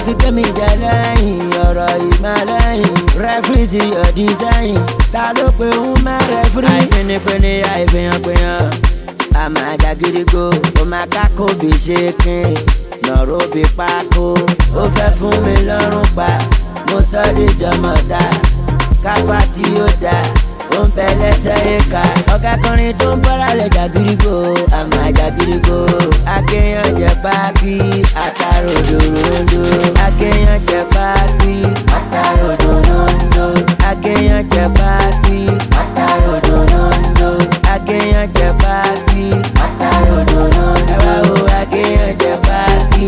fi kémi jẹ lẹ́yìn ọ̀rọ̀ ìmọ̀lẹ́yìn rẹ́fìrì ti yọ̀ dísáyìn ta ló pe ń má rẹ́fìrì. àìfínipínni àìfihànpihàn àmà jàgídígbò ó máa kákó bí ṣe kín lọ́rọ̀ bí pákó ó fẹ́ fún mi lọ́rùn pa mo sọ de jọmọ̀dá kápá tí ó dá ó ń bẹ lẹ́sẹ̀ ìka ọ̀gá kọrin tó ń bọ́ra lẹ̀ jàgídígbò àmà jàgídígbò akéèyàn jẹ páàkì àtàròdòdòdò akéèyàn jẹ páàkì àtàròdòdòdò akéèyàn jẹ páàkì àtàròdòdòdò akéèyàn jẹ páàkì àtàròdòdòdò ẹ wá wo akéèyàn jẹ páàkì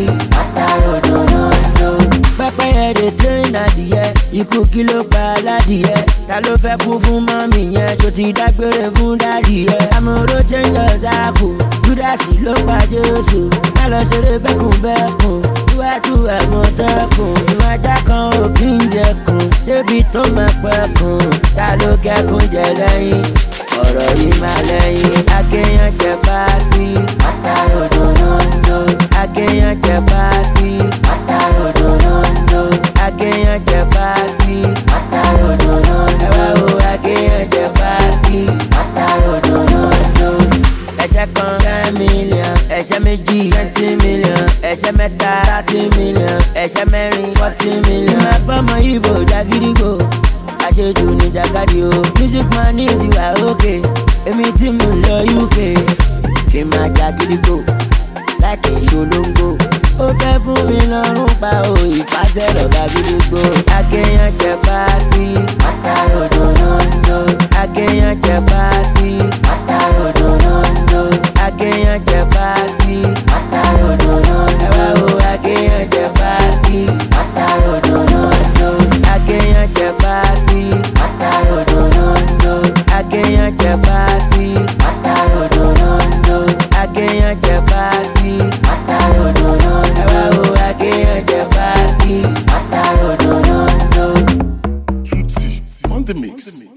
àtàròdòdòdò pẹ́pẹ́yẹ dey train adìyẹ ikú kí ló pa aládìyẹ ta ló fẹ́ kú fún mọ́mì yẹn tó ti dágbére fún dádì yẹ. amúró chẹ́ńdọ̀ sáàpù júdásì ló pa jésù má lọ ṣeré bẹ́kùnbẹ́kùn iwájú àmọ̀tẹ́kùn ìwájà kan ò kí ń jẹkùn débi tó máa pẹ́kùn ta ló kẹ́kùn jẹ lẹ́yìn ọ̀rọ̀ yìí máa lẹ́yìn akéèyàn jẹ páàkì àtàròdòdòdò akéèyàn jẹ páàkì àtàròdòdòdò akéèyàn jẹ páàkì àtàròdòdòdò ẹ wá wo akéèyàn jẹ páàkì àtàròdòdòdò ẹsẹ kan ten million ẹsẹ méjì twenty million ẹsẹ mẹ́ta thirty million ẹsẹ mẹ́rin forty million. ìmọ̀ àpamọ́ ibo jagídígbò àṣejù ní jàkadì o music man ní ìdíwà òkè èmi tí mo ń lọ uk kí n máa jagídígbò láìkè ṣolóńgbò ó fẹ́ fún mi lọ́rùn pa o ìfàsẹ́ lọ́gà gídígbò akéèyàn jẹ páàkì àtàròdòdòdò akéèyàn jẹ páàkì àtàròdòdòdò akéèyàn jẹ páàkì àtàròdòdòdò ẹ wá wo akéèyàn jẹ páàkì àtàròdòdòdò akéèyàn jẹ páàkì àtàròdòdòdò akéèyàn jẹ páàkì àtàròdòdòdò akéèyàn jẹ páàkì àtàròdòdòdò ẹ wá wo akéèyàn jẹ páàkì àtàròdòdòdò. Tutti on the mix.